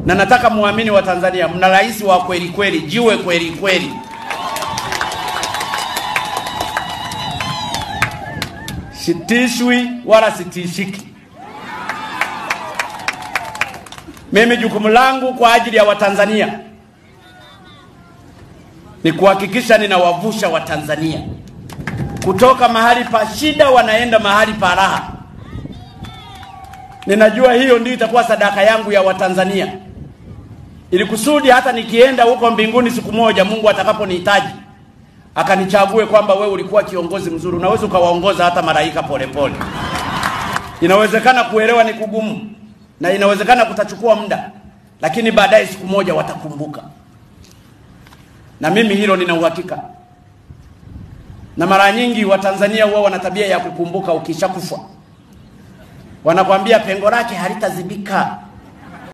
na nataka muamini wa Tanzania, mna rais wa kweli kweli, jiwe kweli kweli. Sitishwi wala sitishiki. Mimi jukumu langu kwa ajili ya Watanzania ni kuhakikisha ninawavusha Watanzania kutoka mahali pa shida wanaenda mahali pa raha. Ninajua hiyo ndio itakuwa sadaka yangu ya Watanzania, ili kusudi hata nikienda huko mbinguni siku moja, Mungu atakaponihitaji akanichague kwamba wewe ulikuwa kiongozi mzuri. Unaweza ukawaongoza hata malaika polepole. Inawezekana kuelewa ni kugumu na inawezekana kutachukua muda, lakini baadaye siku moja watakumbuka, na mimi hilo nina uhakika. Na mara nyingi Watanzania huwa wana tabia ya kukumbuka ukishakufa, wanakwambia pengo lake halitazibika.